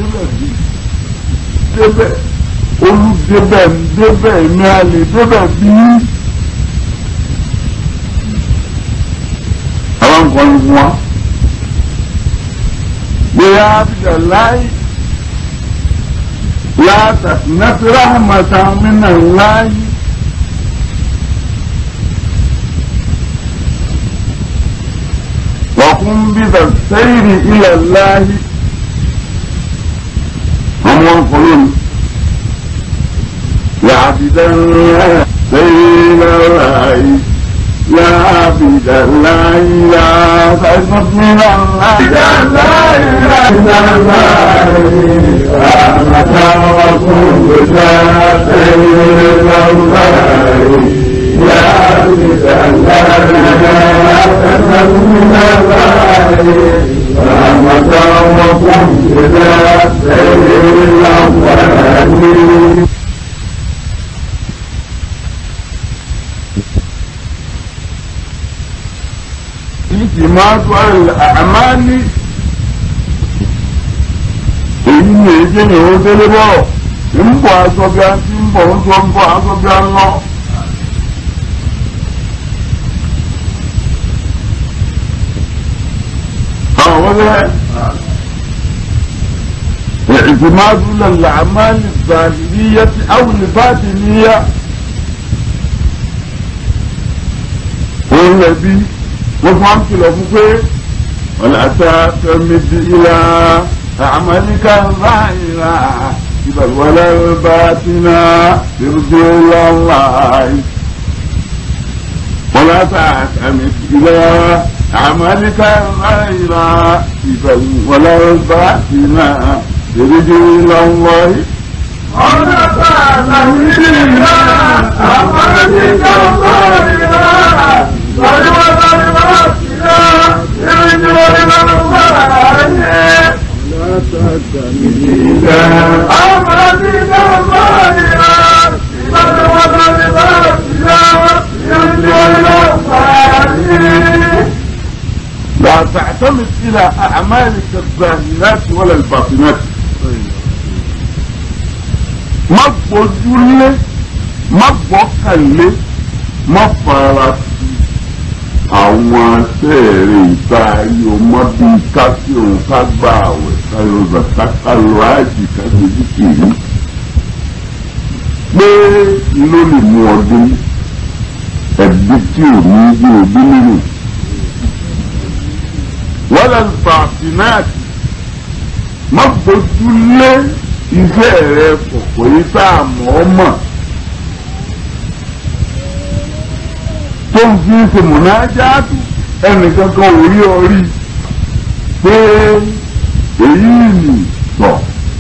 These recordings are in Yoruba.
débẹ̀ bí débẹ̀ olùdébẹ̀ ń débẹ̀ ní alẹ́ débẹ̀ bí. àwọn nǹkan ní fún wa bóyá abidjan láì látàkùnàtì rahmatan minallahi. وقم بالسير إلى الله هم يقولون يا عبد الله سير إلى الله يا عبد الله يا فاسمك من الله يا لا إله إلا الله رحمة وقم بالسير إلى الله يا عبد الله من رحمة وقم إلى سير الأولين اعتماد على الأعمال èyí ni èyí jẹ́ ìrún délé bọ̀rọ̀ ń bọ̀ aṣọ bí a ti ń bọ̀ ń sọ ń bọ̀ aṣọ bí a ń lọ. ولا اعتماد للأعمال الظاهرية أو الباطنية والنبي وفهمت له فيه ولا تعتمد إلى أعمالك الظاهرة بل ولا الباطنة ترجو إلى الله ولا تعتمد إلى عملك غير إذا ولا الباطنا يرجو إلى الله ولا تعتمد إلى عملك غير ولا الباطنا يرجو إلى الله لا تعتمد إلى عملك غير ولا الباطنا يرجو إلى الله لا تعتمد إلى أعمالك الظاهرات ولا الباطنات má gbójúlé má gbọ́kànlé má fara sí àwọn sẹ́ẹ̀rẹ̀ ìta ayé o má bí ká sí òun ká gba àwẹ̀ ká yọ zàká ká lọ àjì ká dojú kìí pé ló lè mú ọdún ẹbí tí ò ní bí òbí nínú wọ́n bàtìnáàtì má bójú lé iṣẹ́ rẹ kọ̀kọ́ yìí tá a mọ̀ ọ́ mọ̀ tó ń fi ṣe mọ̀nájáàtù ẹnìkan kan ò rí ọ rí pé èyí nì tọ̀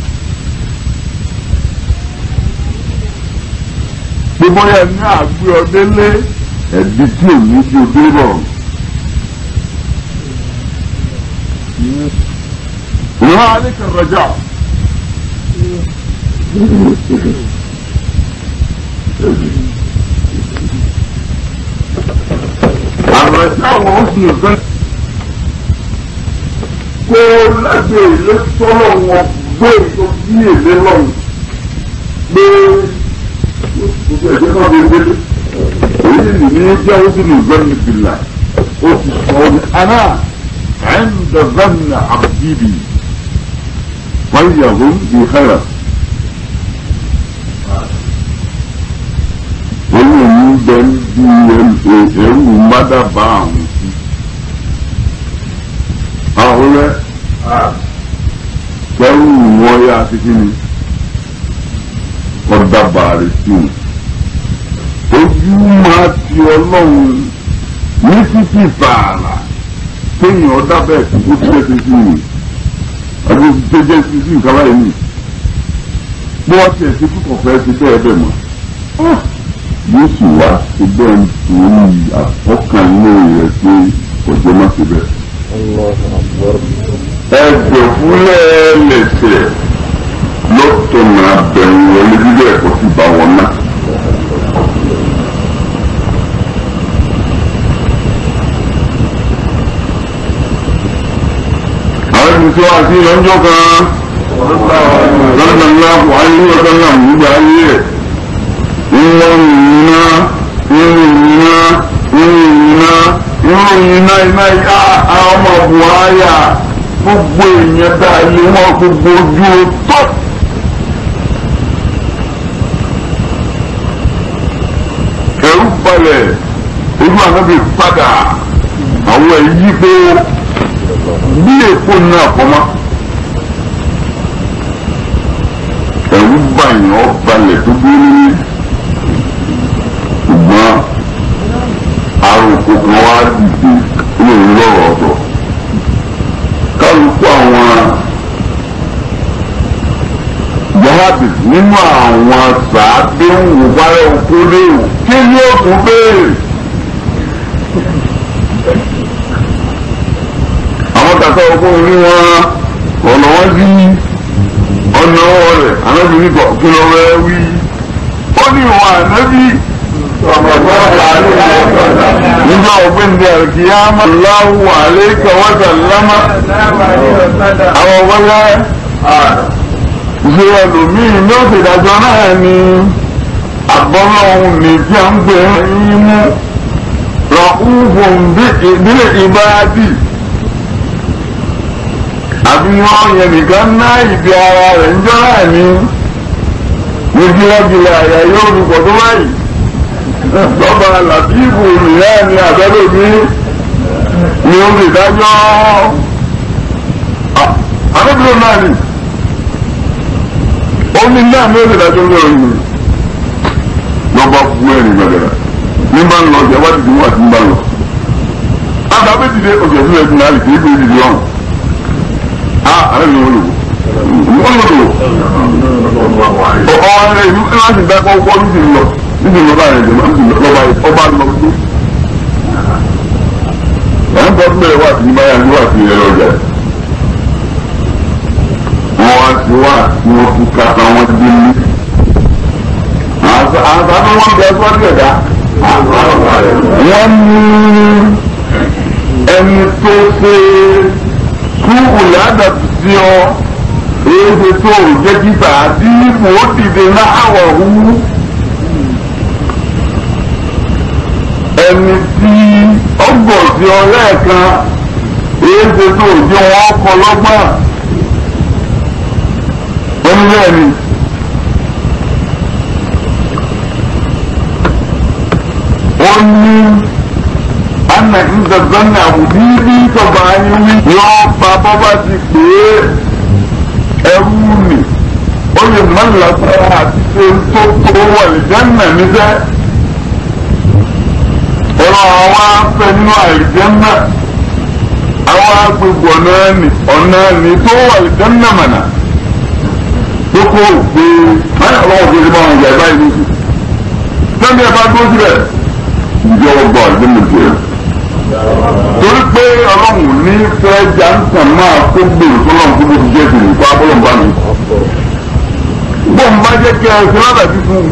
pé bóyá ní àgbé ọdẹ lé ẹ̀bí tí ò ní bí odé rọrùn. وعليك الرجاء الرجاء وحسن الظن kó lábẹ́ ilé sọ́rọ̀ wọn gbé tó bí èlé lọ́rùn pé gbogbo ẹ̀jẹ̀ náà lè délé èyí nìyí jẹ́ òsì ní ìgbẹ́ni bìlà ó ti sọ ọ́ ní aná عند ظن عبدي بي فليظن بي خيرا wọ́n yóò ní bẹ́ẹ̀ bí ẹrù mádàbà àwọn sí. àwọn rẹ̀ kẹ́rù wọ́n yá sí kí ni ọ̀dàbà rẹ̀ sí wọn. ojú máa ti ọlọ́run ní títí tààrà kéèyàn dábẹ́ kó tó jẹ́ sísí mi àbí tó jẹ́ sísí nǹkan láyé mi bí wọ́n tiẹ̀ sí kúkọ̀ fẹ́ ti bẹ́ẹ̀ bẹ́ẹ̀ mọ́ yóò sì wá sí bẹ́ẹ̀ nítorí àfọ́kànlé rẹ̀ pé ọjọ́ má ti bẹ́ẹ̀. ẹgbẹ́ fúnlẹ̀ lẹ̀sẹ̀ lọ́tọ̀nà abẹ̀rù wọlé bíbẹ̀ ẹ̀kọ́ sì bá wọn ná. àwọn ẹni tí wọ́n ti lọ́jọ́ kan sallallahu alaihi wa sallam nígbà ayé ẹ̀ ìwọ̀n ìrìnà ìrìnà ìrìnà ìrìnà iná ìyá àwọn ọmọ buhaya gbogbo èèyàn dá ilé wọn gbogbo ojú tó. ẹ̀rù balẹ̀ ojú ànábì padà àwọn èyí pé bí èkó náà kọ́má. ẹ̀rù bàyàn ọ́ balẹ̀ tó dúró nílé ṣùgbọ́n àròkò kan wá dìde ní ìlọ́rọ̀ ọ̀dọ̀ kálukú àwọn jihadi nínú àwọn sàádé ń wò báyọ̀ kó léwu kí ni ó tún béèrè. àwọn kàkà ọkùnrin ní wọn ọ̀nà wọn sí ọ̀nà ọwọ́ rẹ̀ anábìrin kọ̀ kí ló rẹ̀ wí. ó ní ìwọ̀n ànábì nígbà ọ̀gbìndì àrùkìyàmà láwù àlékà wọ́tà lámà àwọn wọlé ṣe ẹlòmíì ní ọ̀sẹ̀ ìdájọ́ náà ni àgbọ́nlọ́hún ní tí a ń pè é yín mú rọ̀kúnfùn ìdílé ìbáàdì àbí wọ́n yẹn nìkan ná ìdí ara rẹ̀ ń jọ́ náà ní ní gílágílá àyà yóò rúkọ̀ tó báyìí lọ́ba làbíbù nìyá ni àbẹ́lẹ̀ mi ni ó lè dájọ́ àbẹ́bílẹ̀ náà ni ó ní náà ni ó lè dájọ́ lọ́rọ̀ yìí lọ́ba fún ẹ̀rìn gbẹ̀gẹ̀rẹ̀ ní bá ń lọ ọjà wá dìde wá sí ń bá lọ. àgbà bẹ́ẹ̀ dìde ọjà fún ẹ̀sìn náà kì í gbé dìde ọ̀hún. a àrẹ́bí wọn lò wọ́n lò lò. ọ̀ọ́ ẹ̀rẹ́ ìlú ẹ̀ máa ti dá kọ́ kọ́ lùdì lọ níbi ìjọba rẹ̀ jẹ́ lọ́ba ọba lọ sí. ẹ̀ ń bọ́ sílẹ̀ wá sí báyà ní wá sí ẹ̀rọ ọjà. wọ́n wá sí wá tí wọ́n tún kàtà wọn dé ní. àtàwọn wọn bẹ sọ́dọ̀ ẹ̀dá. wọ́n ní ẹni tó ṣe sùúrù ládàtú sí ọ èyí tó jẹ́ kíta àti ipò ó dìde náà wọ̀ hú. ẹni tí ọgbọ̀n sí ọ lẹ́ẹ̀kan èyí ṣe tó jẹ́ wọn kọ lọ́gbọ́n wọ́n ní bẹ́ẹ̀ ni. wọ́n ní ana ìdàgbọ́n ní àbùdí bí tọba ayé wí. yọ pa bọ́bá ti pè é ẹrú nì ó lè má lágbára àti ṣe tó tó wà lè jẹ́ nà níṣẹ́ ọ̀rọ̀ àwọn afẹ́ nínú àìjẹ́nà àwọn agbègbè ọ̀nà ẹni ọ̀nà ẹni tó wà ìjẹ́nà mọ̀nà tó kó òpè báyà lọ́wọ́ fi bá wọn jẹ́ báyìí lóṣù sẹ́ni ẹ̀ bá dúró síbẹ̀ ìjọ ọgbà àjẹmọ̀ tiẹ̀ torí pé ọlọ́run ní fẹ́ jantan máa kó gbèrò sọlọ́run tó bó ti jẹ́ ìsìn ìfọ́ abọ́lọ́mbá mi bó ń bá jẹ́ kí ẹ ṣe ládàbí fún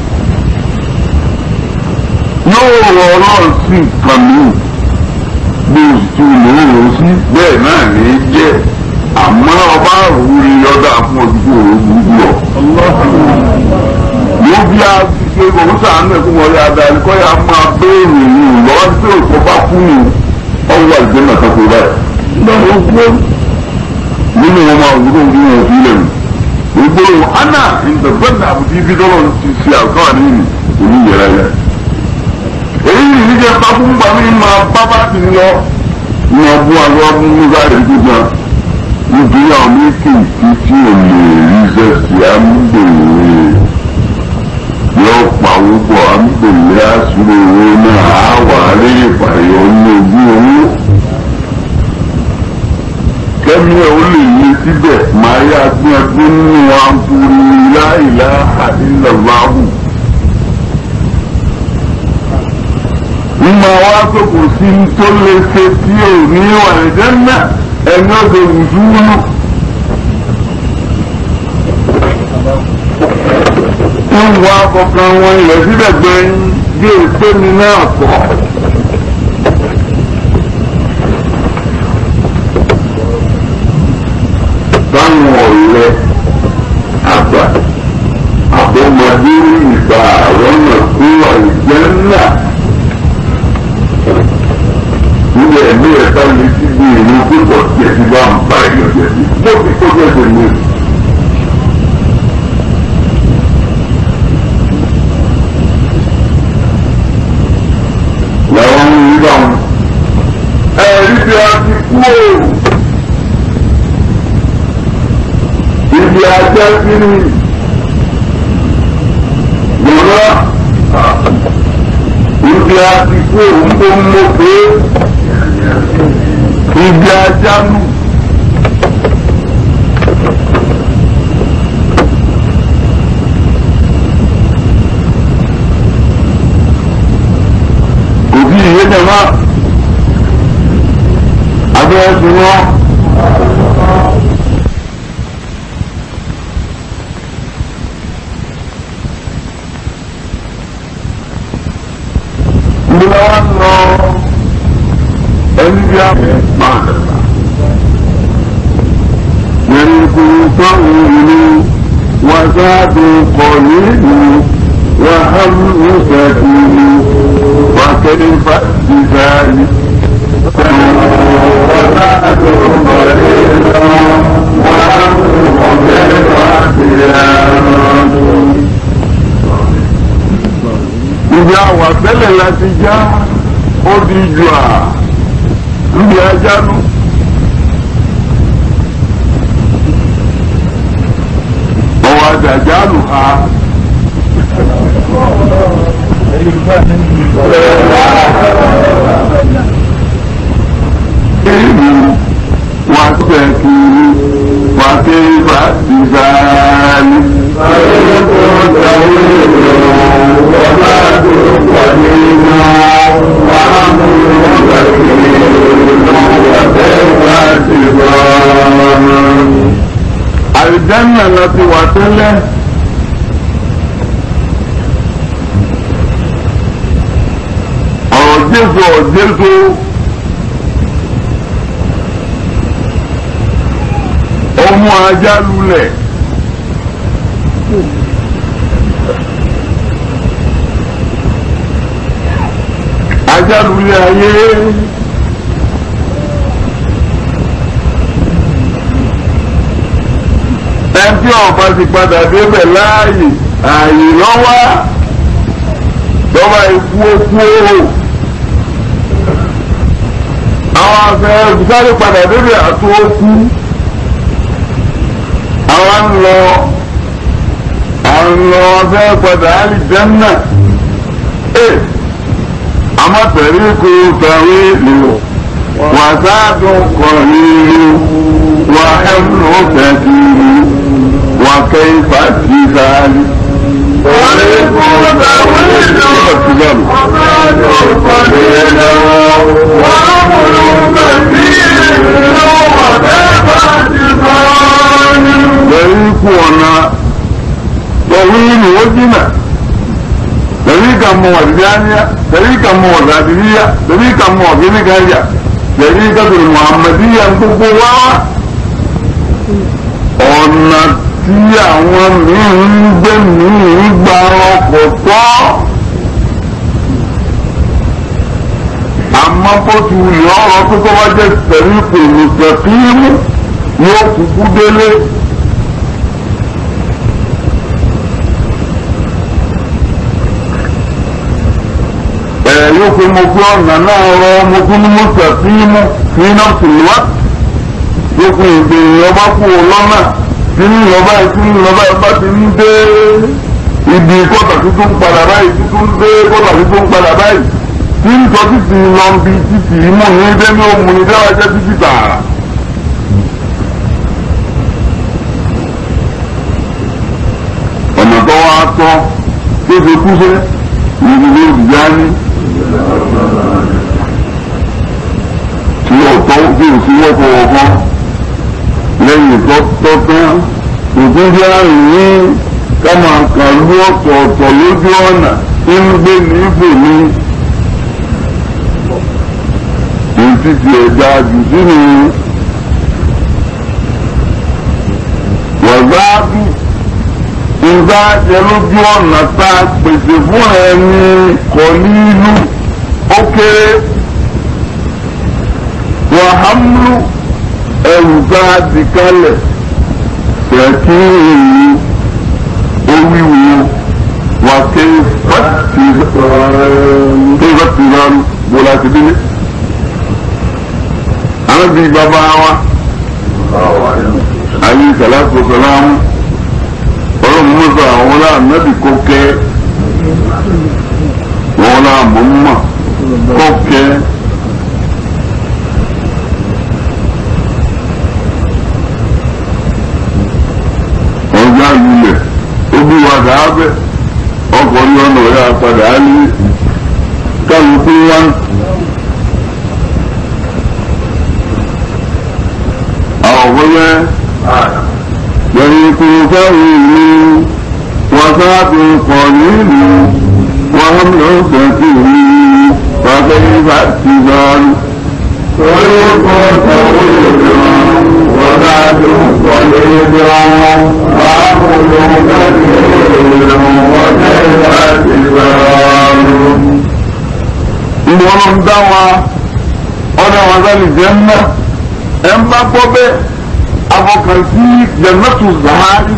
un yóò rọ ọlọ́run sí nǹkan mi bí oṣù tí mo ń rò sí bẹ́ẹ̀ náà ní í jẹ́ àmọ́ ọba àrùwúrí ọ̀dà fún ojúkú òru gbúgbú lọ. yóò bí a ti ṣe òun sàánú ẹ̀kú wọlé adarí kọ́ ya máa béèrè ìrìn lọ́wọ́ tí òkú bá kú ni ọwọ́ àìjẹ́ náà kan kó báyìí. lọ́wọ́ gbó nínú wọn máa wúlò ní wọn fi lẹ́nu. gbogbo ana ìdọ̀gbọ́n àbùdí ibi tọ́lọ́ ti ṣe àkọ́wà nínú oníyẹrẹ yẹn èyí ni níjẹ pápúgbà mi máa bá bá ti lọ ní ọdún àwọn ọdún nígbà rẹ gbígbà nítorí àwọn méjèèjì tí ò lè rí sẹ́sì àmúgbòrè yóò pa owó àmúgbòrè àṣírí owó náà á wà rí ìpàyọ ní ojú owó kẹ́mi ẹ̀ ó lè yé síbẹ̀ máa yá gbọ́n nínú àǹfùrí láìláha ìlọ́láhùn. mímọ wá tó kò sí tó lè ṣe tí ò ní wà lẹ́jẹ̀ náà ẹni ọ̀dọ̀ wùdúwúlù. ń wá kọ̀ọ̀kan wọn ilẹ̀ síbẹ̀ gbẹ̀yìn bí èpè mi náà pọ̀. báwọn ọ̀rẹ́ bá lè ti di èrò pípọ̀ tí ẹ ti bá ń bá ẹ̀yọ́ jẹ́ sí mo ti kó jẹ́ sí mi. làwọn ń rí bá wọn ẹ̀rí bí a ti kú o ibi ajá sí ni gbọ́dọ̀ ibi a ti kú òun tó ń mọ̀ pé ibi ajá nù. òbí ìyé jẹ̀mọ́ abẹ́rẹ́ ti wọ́n. Ìgbìmọ̀ wa ń lọ ẹni bí a máa dàgbà. Yẹ̀rìnkù sọ́run ìlú wàsáàdù kọ̀ nílùú wàhálù sẹ́kìlì wàkẹ́lẹ́fà ìdáyé. Ibi àwà tẹ́lẹ̀ láti já ó di jù à níbi ajá nù. Ọwọ́ àjàjá lù ha. Èyí wà sẹ́kì wà kéfà ìzáàlì. Àlìjánà lọ ti wà tẹ́lẹ̀. Ọ̀rọ̀ Jésù ọ̀ Jésù. Ọmọ ajá lulẹ̀. Ajá lulẹ̀ ayé. ẹbí ọba ti padà débẹ̀ láàyè ààyè lọ́wọ́ lọ́wọ́ ikú okú o àwọn afẹ́ sáré padà débẹ̀ àtó okú àwọn ń lọ àwọn lọ afẹ́ padà àlìjẹ́nà ẹ̀ amọ̀tẹ̀rí kò tàwé lò wàsádùn kọ̀ọ̀lì wàhẹ́mù kẹ́kìrì. وكيف الجبال وعليكم تأويل وما قليل وأمر كثير وكيف الجبال طريقنا طويل وجنة طريقا موزانية طريقا موزادية طريقا موزنكاية طريقة المحمدية انتقوا ọ̀nà tí àwọn míì ń gbé míì gba ọkọ̀ tọ́ àmọ́ bó ti wùlẹ̀ ọ̀rọ̀ tó tó wá jẹ́ pẹ̀lú ìpèlú pẹ̀fíìmù yóò kúkú délé. ẹ̀ yóò pé mo fi ọ̀nà náà rọ mo tún ní mo pẹ̀fíìmù fi náà sì wá gbogbo ìgbèrè ọba kú lọ́nà tí ń lọ báyìí tí ń lọ báyìí bá ti ń dé ibi kọ́tà tuntun ń padà báyìí tuntun ń dé kọ́tà tuntun ń padà báyìí tí ń sọ títì lọ bí títì mú ní dé ní òmù ní dáwà jẹ́ títì tààrà. ọ̀nà tó wá tọ́ tó fi kú sẹ́ ní ìdílé ìdíyá ní. tí ó tọ́ tí ò sí wọ́pọ̀ ọ̀kan lẹ́yìn tó tọ́ tán òkúndé àrùn ní ká máa kàn lú ọ̀tọ̀ọ̀tọ̀ lójú ọ̀nà tí ń gbé ní ibò ní ètí ti ẹ̀dá jù sínú wàzáàbù ìgbà jẹ lójú ọ̀nà tá a pèsè fún ẹni kọ̀ ní ìlú ó kéré wàhámlú ẹrù bá di kálẹ̀ ṣèkí oríwo wà ké fàtìrán bó láti délé. àwọn bíi bàbá wa ayé sàlátù sàlámù ọlọ́run mọ́sá àwọn láàmẹ́bí kó kẹ́ wọn láàmú mọ́ kó kẹ́. ọjà lulẹ̀ ojú wa dàábẹ̀ ọkọ̀ ní ọ̀nà ọ̀yà padà á ní kálukú wá. àwọn ọ̀gbọ́n يريكم فإني وفاة قليل وهم كثير فكيف اتبال طريق طويل وبعد قليل وعقل كثير وكيف اتبال ìwọ ló ń dá wa ọ̀dọ̀ wa sálì jẹ́ mọ́ ẹ̀ ń bá gbọ́ bẹ́ẹ̀ afọkàn sí jannatu zahari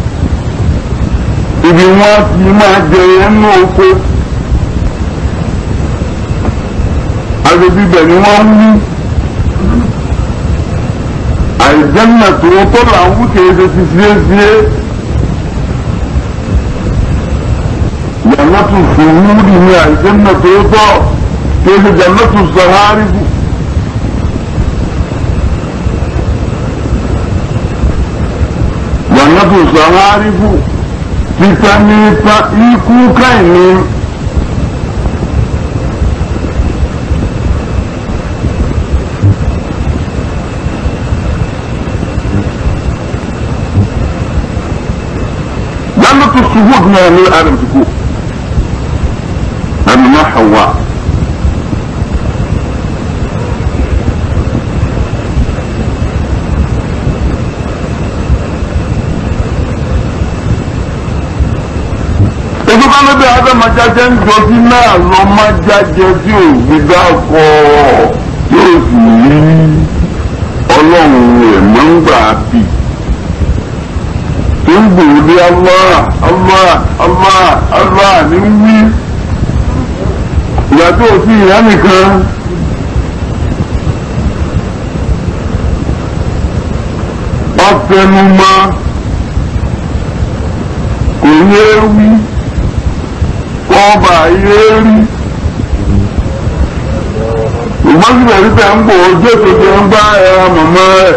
ibi wọn ti máa jẹ ẹnu oko agbègbè ibẹ̀ ni wọ́n ń wí àìjẹ́nà tó tó là ń wú kéde ti fíéfíé jannatu fòwúrì ni àìjẹ́nà tó tọ́ kéde jannatu zahari bù. jannatu saharifu títa ní ta ikú káìní. jannatu suhud náà ní adam ti kú ẹnu náà hawa. ètò kan ló bí adámájájẹ ń jọ sí náà lọ má jájẹ tí ò gbígbá kọ yóò sì rí ọlọ́run rẹ̀ mọ́ ń gbà bì tó ń gbòòrò dé Allah Allah Allah Allah ní wí ìyá tó sí ìyá nìkan. ọ̀fẹ́numọ́ kò yé wí ọba ayé rí ṣùgbọ́n síbẹ̀ síbẹ̀ ń bò ojú ètòjì ń bá ẹran mọ̀mọ́ rẹ̀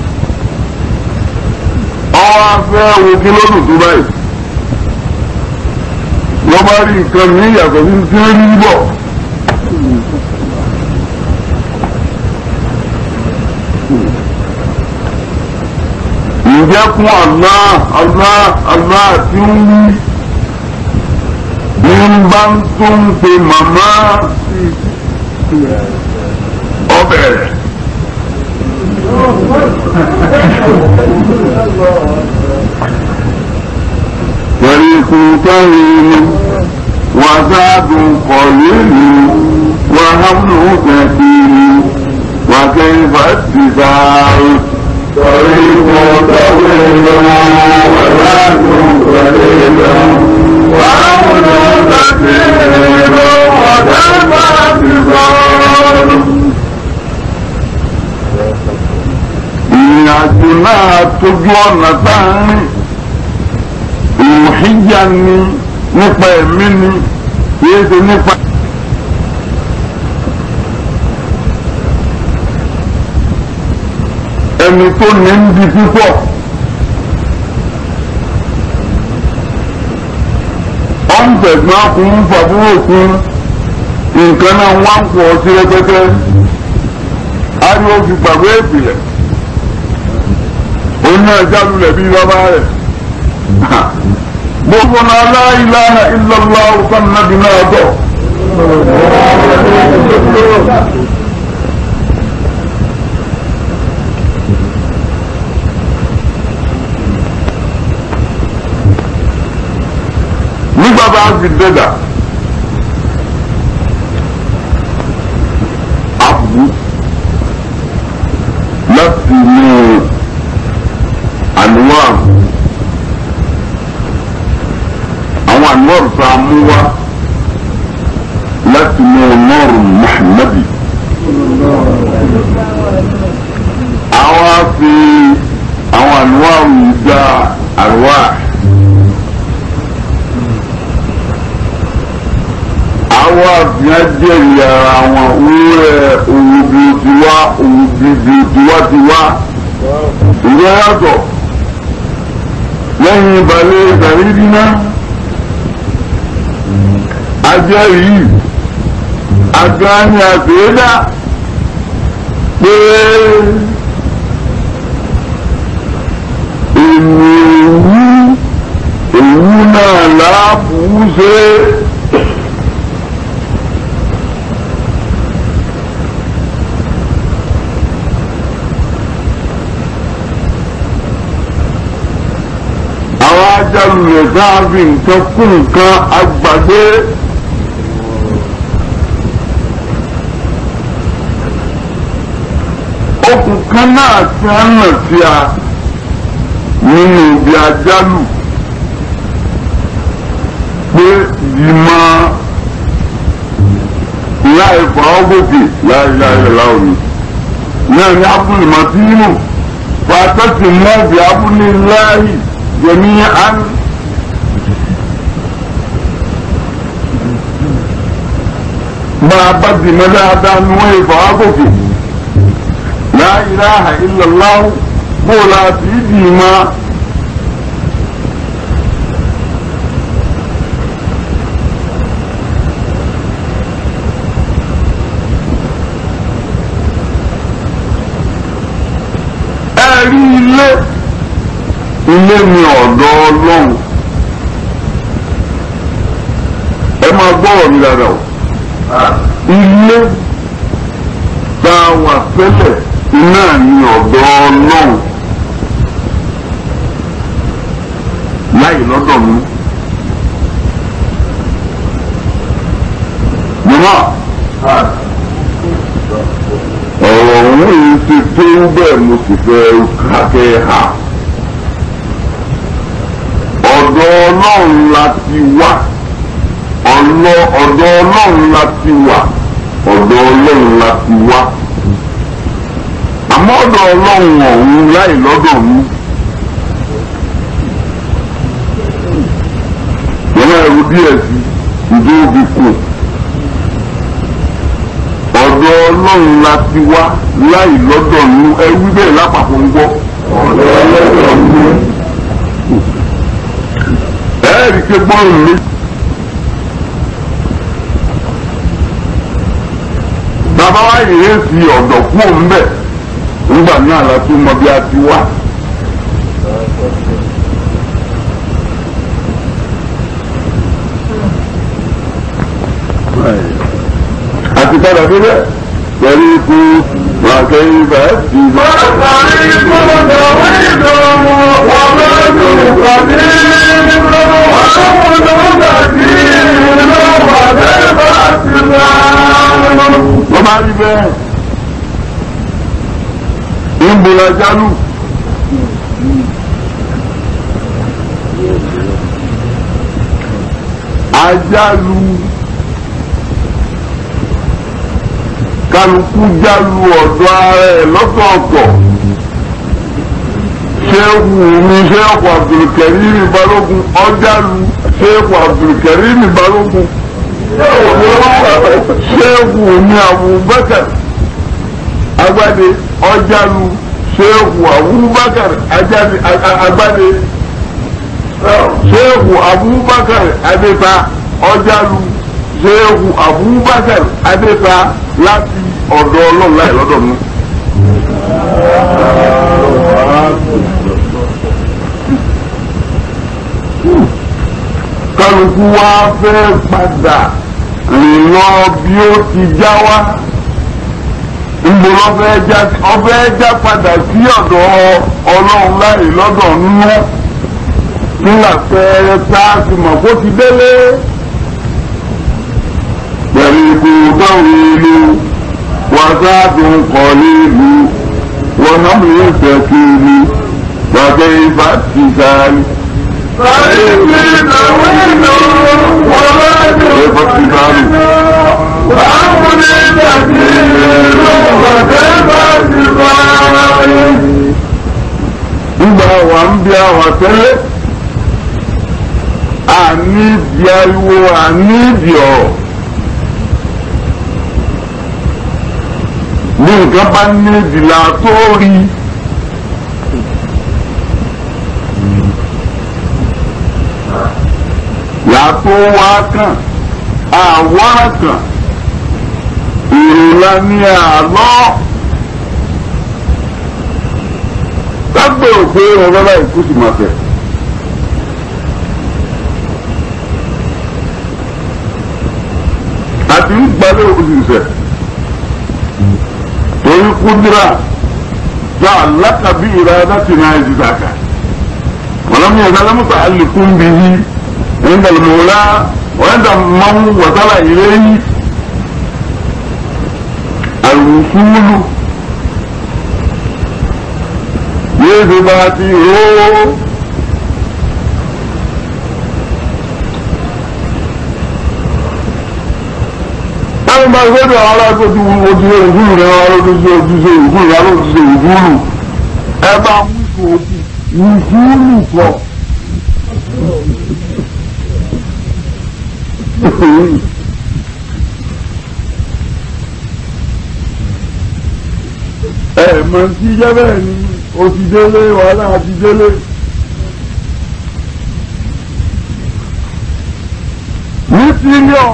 ọwọ́ afẹ́ wo kí ló dùn tó báyìí wọ́n bá rí nǹkan ní ìyàtọ̀ sí tí ó rí bọ̀. ǹjẹ́ kún Allah Allah Allah tí ń wí ní bá ń tún pe màmá ọbẹ̀ rẹ̀. طريق طويل وزاد قليل وهم كثير وكيف اتباع طريق طويل وزاد قليل وعون كثير وكيف اتباع ìrìnàjò náà tójú ọ̀nà tá a ń rìn ìmùhíjà ni nípa ẹ̀mí ni kìí ṣe nípa. ẹni tó ní ń di púpọ̀ ọ̀nfẹ̀gbọ́n kún fàbúrò kún nǹkan náà wá ń pọ̀ sí rẹpẹtẹ ariwo fi gbàgbé ìpìlẹ̀ òun náà jálulẹ̀ bíi bàbá rẹ̀ gbogbo náà la ilaha illallah ọ̀sán nàbì náà bọ̀. nígbà bá fi dẹ́dà àbú inú àníwá àwọn àníwá tá a mú wá láti mú nọ́ọ̀rù Muhammadi. àwọn á fi àwọn àníwá yìí dá àríwá. àwọn àfihàn jẹ́rìí ara wọn wúrẹ́ òwò bí o ti wá òwò bí bí o ti wá ti wá ìwé yàtọ̀ lẹ́yìn ìbàlẹ̀ ìtàrídì náà ajẹ́rìí agbáni àgbéyédá pé èmi òwú òwú náà láàbù ṣe. àwọn ajálùlẹ̀ sáàbì nǹkan kún nǹkan agbàgbé. okùn kan náà ti á nà sí a nínú ibi ajálù pé ìmọ̀ láì fọ́ gòkè láìláì láòní náà ní abúlé màtínú fàtẹ́sì mọ́ọ̀bì abúlé láì jẹ̀míyàn. máa bá dìmọ́ dáadáa ní wọ́n ìfọ̀ ágòkè la ilaha illallah bó láti dìmọ́. ẹ̀rí ilé ilé ni ọ̀dọ̀ ọlọ́run ẹ máa gbọ́rọ̀ mi dáadáa o ilé tá a wà tẹ́lẹ̀ iná ni ọ̀dọ̀ ọlọ́run láì lọ́dọ̀ mi. Mọ́mọ́ ọ̀rọ̀ òun yìí ti tó bẹ́ẹ̀ mo sì fẹ́ kákẹ́ ha. Ọ̀dọ̀ ọlọ́run la ti wá ọlọ ọ̀dọ̀ ọlọ́run la ti wà ọ̀dọ̀ ọlọ́run la ti wá àmọ́ ọ̀dọ̀ ọlọ́run ọ̀hún láì lọ́dọ̀ mi. Yọ̀wọ́ ẹ̀rù díẹ̀ sí ìdó òbí kù. Ọ̀dọ̀ ọlọ́run la ti wá láì lọ́dọ̀ mi ẹ̀rù bẹ́ẹ̀ lápapọ̀ ń gbọ́. Ọ̀dọ̀ ọlọ́run mi. Ẹ̀ẹ́dì ké gbọ́rùn mi. bàbá wa yìí fi ọ̀dọ̀ kú òun bẹ̀ nígbà náà la tún mọ bí a ti wá. àti padà síbẹ̀ pẹ̀lú ikú wàkẹ́ ibà ti bá. Wọ́n ikú lọ́wọ́ ìdánwò wọ́n lọ́dún pàdé nínú àwọn olùdókàtí ìlú pàdé bá ti bá. wọ́n máa rí bẹ́ẹ̀. ìbùlà jálù. ajálù kálukú jálù ọ̀dọ̀ ara ẹ̀ lọ́tọ̀ọ̀tọ̀ ṣéèkù mi ṣéèkù Abdulkarim Balógun ọjálù ṣéèkù Abdulkarim Balógun ṣéèkù ní Abubakar agbade ọjàlú ṣéèkù Abubakar ajáde agbade ṣéèkù Abubakar adéta ọjàlú ṣéèkù Abubakar adéta láti ọ̀dọ̀ ọlọ́run láì lọ́dọ̀ mi. kálukú wá fẹ́ padà rìn lọ bí ó ti já wá ìgbò lọ́fẹ́ já ọfẹ́ já padà sí ọ̀dọ̀ ọlọ́run láì lọ́dọ̀ nínú nígbà pẹ́ẹ́rẹ́ tá a ti mọ̀ kó ti délé pẹ̀lú ikú dáhùn ìlú wàsáàdùn kọ́ nílùú wọ́n náà mú ìfẹ́ kiri wàgbé ibà ti sáré. فإني طويل وبعد قليل وأمر كثير وكيف اتباعي nígbà wà ń bí àwọn tẹ́lẹ̀ àní ìdí ariwo àní ìdí ọ̀rọ̀ ní nǹkan bá ní ìdìlà tó rí yàtọ̀ wá kàn àwòrán kan ìrìnlá ní àlọ́. lágbè òpé ọ̀rọ̀ láì kú sí máa fẹ́. àti ń gbalẹ̀ òṣìṣẹ́ torí kúndìrà já alákàbí ìrada ti náà ẹ̀jì sàkà wọ́n yẹ sálẹ́ mọ́tò àlékún bí yí ẹ̀ńdà lọ́la wọ́n máa ń wàsálà ìrẹ́yìn àlùfúlù yéèdè bá ti ró. Báwo máa gbọ́dọ̀ àwọn alágbèjú ojú ògúrù rẹ̀ wá lójúṣe ojúṣe ògúrù rẹ̀ lójúṣe ògúrù. Ẹ bá mú ìfòòkù ìfúrù pọ̀. Ẹ mọ̀ sí jẹ́ bẹ́ẹ̀ ni o ti délé wàhálà ti délé. ní síríọ̀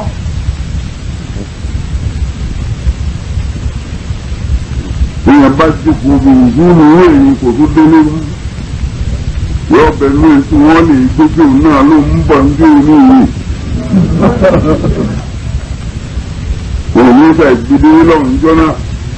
èèyàn bá jókòó bí ìdúró owó èyí kò tó délé mú yọ bẹ̀rù èsì wọn lè gbójú náà ló ń bọ̀ ní orí ìwé. òun ní ìgbà ìgbédé lọ́rùn jọ náà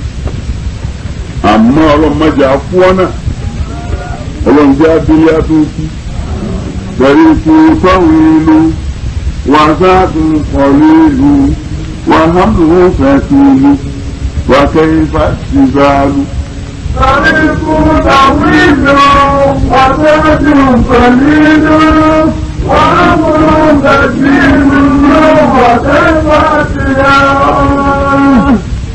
àmọ́ ọlọ́mọdé afúọ́nà ọlọ́mọdé abílé àtúntì pẹ̀lú ikú sọ́wọ́n ìlú wàsáàdùn kọ̀ọ̀lù ìlú wàhámù fẹ̀sùn ìlú wàkẹ́yìnfà tìgbàlù. طريق طويل وزاد قليل وأمر كثير وكيف اتباعي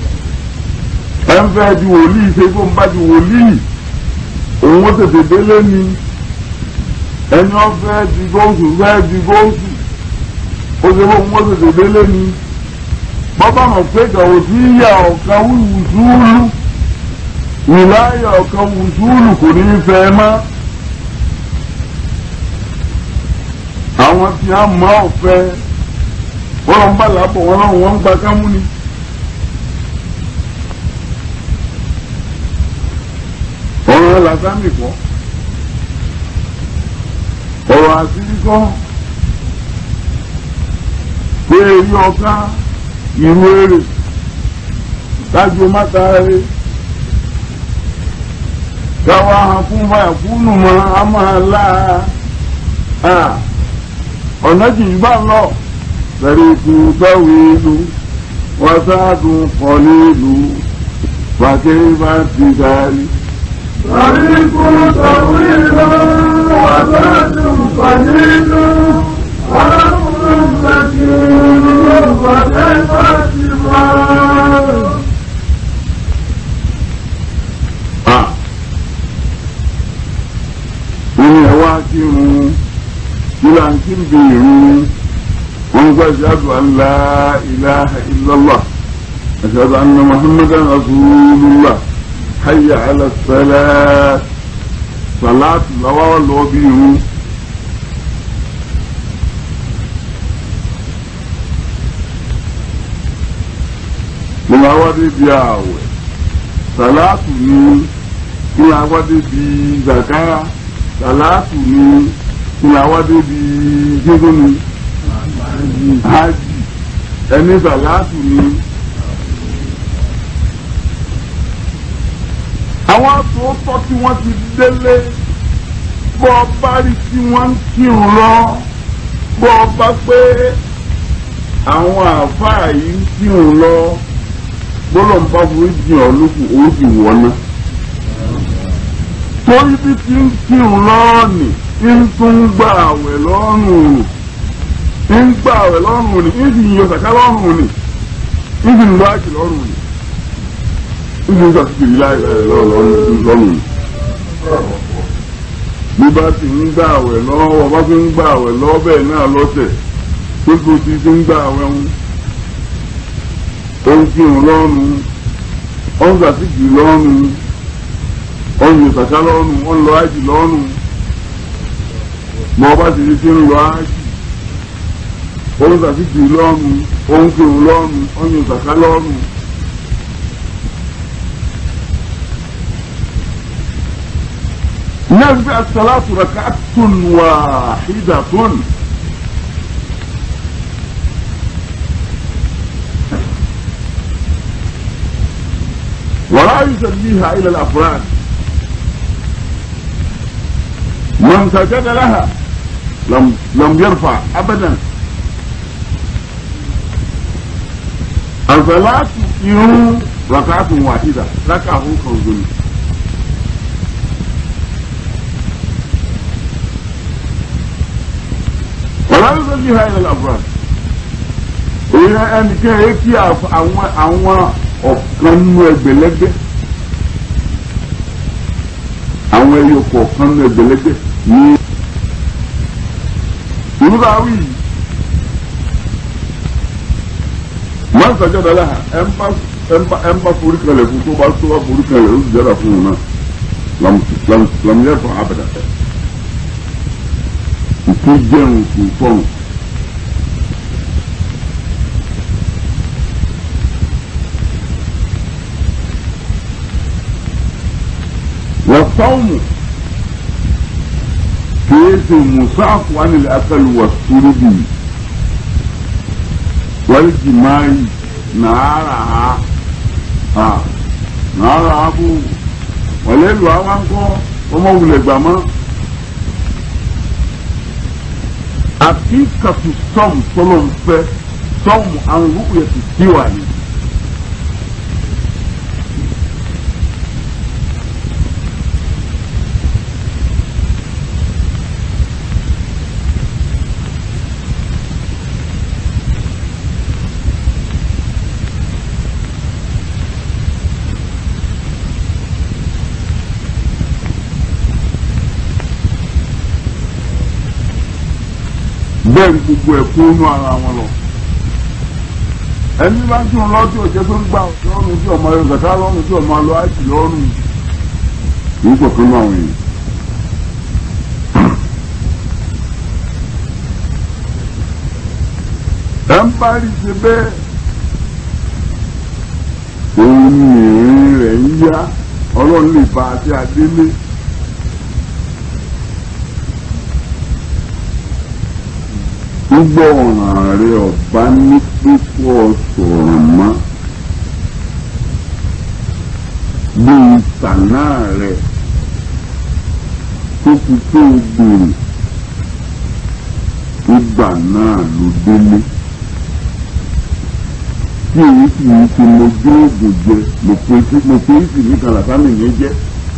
ẹ ń fẹ́ ju wòlíì ṣe kó ń bá ju wòlíì òun ó tètè délé ni ẹni ó fẹ́ di góòsù fẹ́ di góòsù ó ṣe fóun ó tètè délé ni bọ́bá mọ̀ pé kàwé sí ìyá ọ̀kan wùsùlù ìláyà ọ̀kan wùsùlù kò ní í fẹ́ mọ́ àwọn tí a mọ̀ ọ̀fẹ́ wọ́n lọ ń bá làbọ̀ wọn lọ́wọ́ wọn ń gba kámú ni. ọ̀rọ̀ làsámì kọ́ ọ̀rọ̀ àṣírí kọ́ pé èyí ọ̀ká ìlú èrè kájú máta rẹ̀ káwa hàn fún báyà fúnù mọ́ a máa láa ọ̀nà jìjì bá ń lọ bẹ̀rẹ̀ ikú gbáwé ìlú wàsáàdùn kọ́lé ìlú bàkẹ́ bá ti darí. طريق طويل وزاد قليل وأمر كثير وكيف اتباعي ìrìn ẹ̀wá kírun kílà ń kí ń bí irun wọn gbọ́ ìṣàdùn àńlá ilaha illallah ashhadu anna muhammadan rasulullah hayya ala salat salatu lọ́wọ́ lọ́wọ́ bí irun. mo máa wá débi ààwẹ̀ salatu ni kí n wá débi zakara salatu ni kí n wá débi gígùn ni hajj ẹni salatu ni. àwọn àtúntò tí wọ́n ti délé bọ́ ọ bá rí tí wọ́n ń kírun lọ bọ́ ọ bá pé àwọn àáfàá yìí ń kírun lọ gbọ́dọ̀ ń bá forí jìn ọ́ lókun òun sì wọ̀ ná. torí bí ti ń kírun lọ́ọ̀nì ń tún gbà àwẹ̀ lọ́rùn ń gbà àwẹ̀ lọ́rùn ni ń sì yọ sàká lọ́rùn ni ń sì ń lọ àjì lọ́rùn ni ń sì ń sàkìkiri láì lọ́rùn ni. bí bá ti ń gbà àwẹ̀ lọ́wọ́ bá fi ń gbà àwẹ̀ lọ́wọ́ bẹ́ẹ̀ náà lọ́sẹ̀ tó tó ti ti ń gbà àwẹ̀ ń ó ń kírun lọ́rùn ó ń sàkìkiri lọ́rùn ọ̀nà ìsàká lọ́rùn wọ́n lọ ájì lọ́rùn mọ bá ti di tí ń lọ ájì òun sàkìtì lọ́rùn òun kírun lọ́rùn ọ̀nà ìsàká lọ́rùn. نبي الصلاة ركعة واحدة ولا يسميها إلى الأفراد من سجد لها لم لم يرفع ابدا الصلاة يوم ركعة واحدة ركعة كوزن ولا يصليها إلى الأفراد ìyẹn ẹnìkan yẹ kí àwọn àwọn ọ̀kan nú ẹgbẹ̀lẹ́gbẹ̀ àwọn ẹyọ kọ̀ọ̀kan nú ẹgbẹ̀lẹ́gbẹ̀ ní ìrúbà wí máa ń sàjọdọ̀ láha ẹ ń bá forí kalẹ̀ fún tó bá tó bá forí kalẹ̀ ó sì jẹ́ra fún un náà lamuyẹ fún abẹ́dà ìtú jẹun kò fọ́n. والصوم كيس مصاف عن الأكل والشرب والجماع نارها ها نارها أبو وليل وأوانكو وما ولد بما حقيقة الصوم صلوا صوم عن رؤية الديواني bẹ́ẹ̀ ni gbogbo ẹ̀ kó nú ara wọn lọ. ẹni bá tún lọ tí òjẹ́ tó ń gbà lọ́rùn tí ọmọ yóò zàká lọ́rùn tí ọmọ lọ àìsí lọ́rùn kì í kọ̀ọ̀kan náà wọ̀nyí. ẹ ń bá rí ṣe bẹ́ẹ̀ òun ni ìrìn rẹ̀ ń yá ọlọ́run lè bá a sí adélé. gbogbo ọ̀ràn rẹ ọba ní pípọ̀ sọ̀rọ̀ mọ́ bíi tànà rẹ tó fi tó gbèrè ìgbà náà ló délé tí èyí sì ń ti mojú oògùn jẹ mo pe mo pe sì ní kàlàkàmì yẹn jẹ.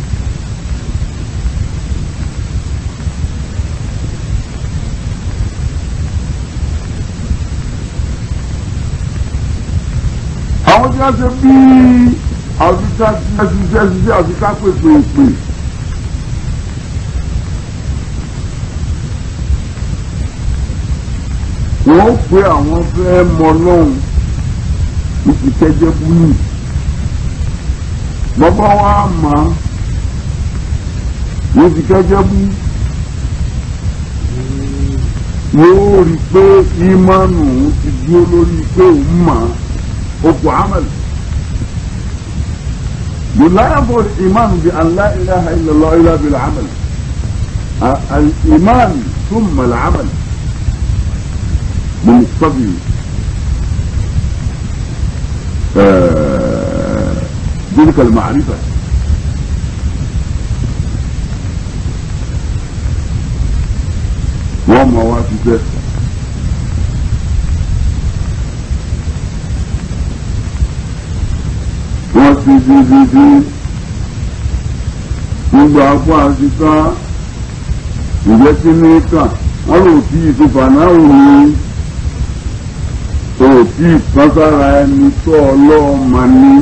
àwọn tí wọ́n ṣe bí àfikà ṣiṣẹ́ ṣiṣẹ́ àfikà pèpèpè. wọ́n pe àwọn fẹ́ mọ lọ́hùn ní ti kẹ́jẹ́ búlù. bàbá wa mà á ní ti kẹ́jẹ́ bú. yóò rí i pé ìmánu ti dúró lórí pé òun mà á. حب عمل لا ينفع الإيمان بأن لا إله إلا الله إلا بالعمل الإيمان ثم العمل بمقتضي آه تلك المعرفة وما واسطة wọ́n ti di di di gbogbo àpò àti kan ìjẹ́ kí ní kàn wọ́n lò tí ìtòfà náà wù ní òtí ìtọ́sára ẹni tó ọlọ́ọ̀mà ní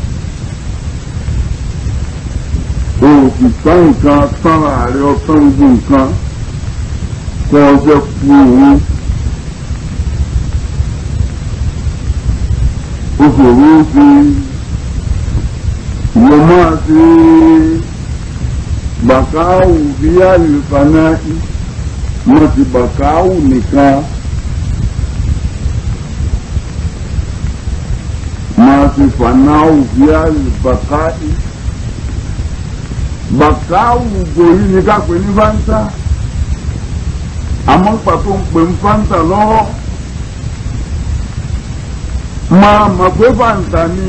òtí tán nǹkan tán ààrẹ ọtán gbogbo nǹkan kọ́ ọjọ́ kú òun ó ṣòro ó ṣe ìwọ máa ṣe bàkáwù bí àlùfáà wọ́n ti bàkáwù nìkan. máa fi fanáwù bí àlùbàkáì bàkáwù gòrí ni ká pè ní fáńtà àmọ́ pàtó ń pè ní fáńtà lọ́wọ́ máa mọ̀ pé fáńtà ni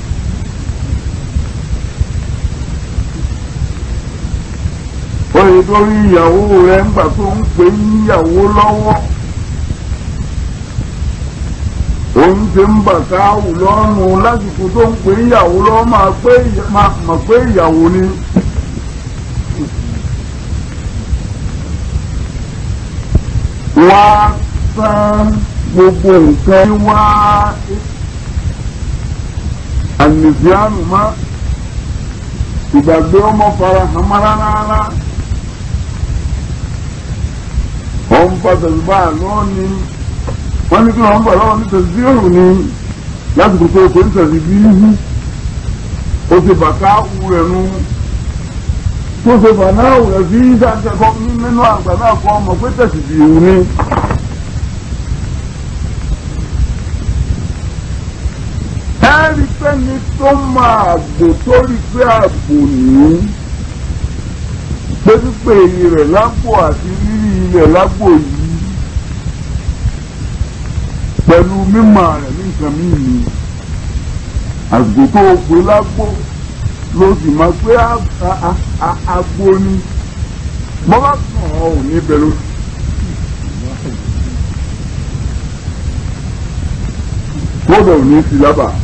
oyè torí ìyàwó rẹ̀ ńgbà tó ń pè ní ìyàwó lọ́wọ́ òun ti ń bà káwù lọ́rùn lásìkò tó ń pè ìyàwó lọ́wọ́ máa pé mọ̀ pé ìyàwó ni. wá tán gbogbo nǹkan wá ànìfíànù má ìgbàgbé ọmọ fara hàn má rárá ọ̀n pàtàkì báà lọ́ọ̀ni wọ́n ní kí wọ́n bọ̀ lọ́wọ́ ní tẹ̀síọ́rù ni láti kò tó o pé ń tẹ̀sí bí ihu o ti bàtà wù rẹ̀ nu tó ṣe bàtà wù rẹ̀ sí ìdájẹ́kọ́ nínú àgbà náà kọ́ ọmọ pé tẹ̀sí bí ihu ni. ẹ́rí pẹ́ni tó máa gbò tó rí pé àgbò ní pé pípé rẹ̀ lágbo àti rírí ilẹ̀ lágbo yìí pẹ̀lú mímọ̀ rẹ̀ ní nǹkan míì ni àgbò tó o pè lágbo ló sì máa pé agbo ni bọ́lá kàn ọ́ ò ní bẹ̀rù. kódà ò ní sí lábàá.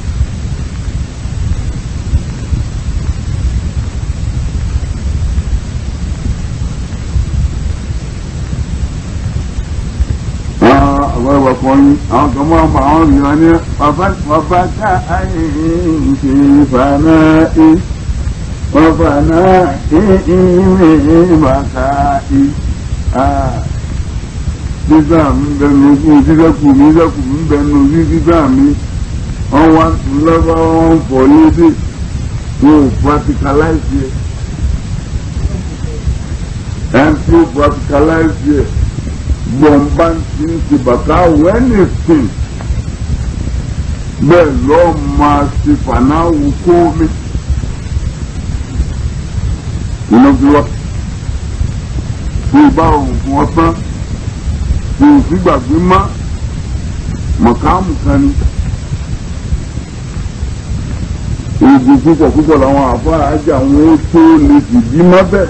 àwọn ẹwà kan ní àwọn kan máa bá àwọn ìyá ní bàbá ká àìyí ṣe fàánà ẹ bàbá náà ìhìn bàtà ẹ dídá mi bẹnu ogún dídẹ́kù mi dídẹ́kù mi bẹnu orí dídá mi wọ́n wá lọ́wọ́ wọn fọ̀ lédè wọn ò practicalize yẹ ẹ̀ ń tí ó practicalize yẹ gbọ̀nba ti ń ti bàtà wẹ́nìsìn bẹ́ẹ̀ lọ́ọ́ máa ti fànáwù kó mi. iná fi wá tí ìbá òun fún ọ tán tí o sì gbàgbé má mọ̀káàmù kan ni. oògùn púpọ̀ púpọ̀ làwọn àfáà ajá wọn ó tó lè dìdí má bẹ́ẹ̀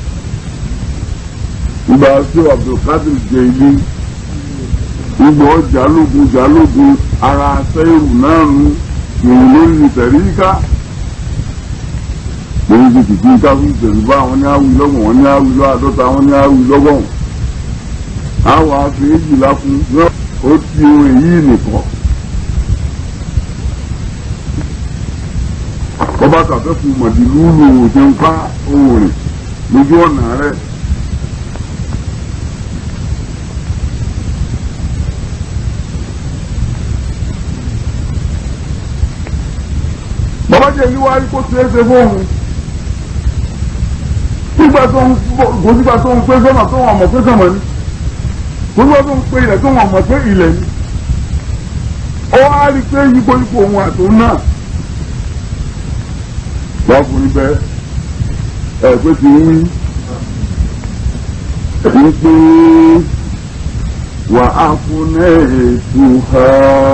ìgbà tí abdulkadir jẹ ilé ìgbà jálógun jálógun ara sẹ́yìrù náà nu ìrìn lórí tẹ̀ríkà lórí ti kìkì ká fún ìtẹ̀rùbá àwọn ní àwì lọ́gbọ̀n wọn ní àwì lọ́ àdọ́ta wọn ní àwì lọ́gbọ̀n àwọn afẹ́yèjìlá fún ó ti orin yìí nìkan bọ́bá kàfẹ́ fún mọ̀dìlú lò ó ti ń pa ohun rìn lójú ọ̀nà rẹ̀. bàbá jẹ́ yíwá rí kó ṣeé ṣe fóun nígbà tó ń kò sígbà tó ń pé sọ́nà tó wọn mọ̀ pé sọ́nà ni kò sígbà tó ń pé ilẹ̀ tó wọn mọ̀ pé ilẹ̀ ni ó wá rí pé yípo yípo òun àtòun náà lọ́kùnrin bẹ́ẹ̀ ẹ̀ pé ti ń wí ní pé wà á fún ètò ha.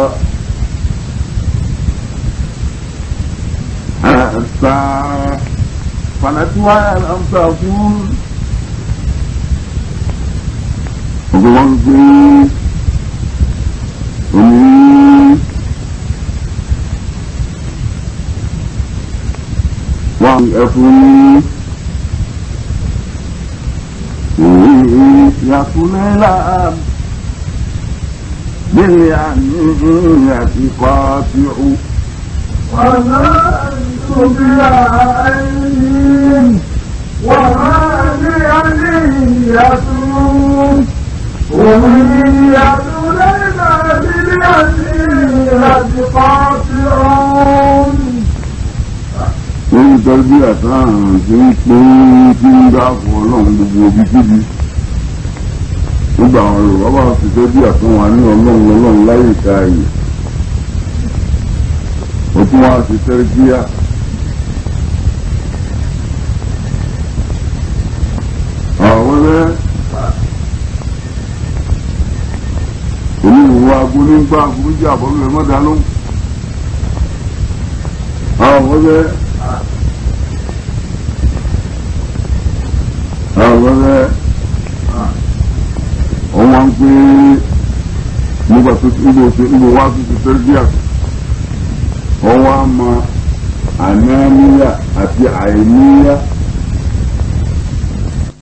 sa fanatuwa alamsa fún ọgbọ́n gbé oní wọn ẹfun يكونلا باليمينة قاطع وما أنت بعين وما لي نية أمنية لنا باليمينة قاطعون lórí tọ́jú àtàràn tí ń pé tí ń dá fún ọlọ́run gbogbo ibi kíbi gbogbo àwọn yorùbá bá ti tọ́jú àtàn wà ní ọlọ́run ọlọ́run láyé ìka ayè ó tún wá sí tẹ́rẹ́kíyà àwọn ẹ̀ oníwòwò agbóní ń gbá agbóníjì àbọ̀lẹ̀ mọ́dá ló àwọn ẹ̀ àwọn ẹ̀ wọ́n wá ń pé nígbà tó ti níbo ṣe níbo wá sí ti tẹ́lifíà wọ́n wá mọ ànáníyà àti àìníyà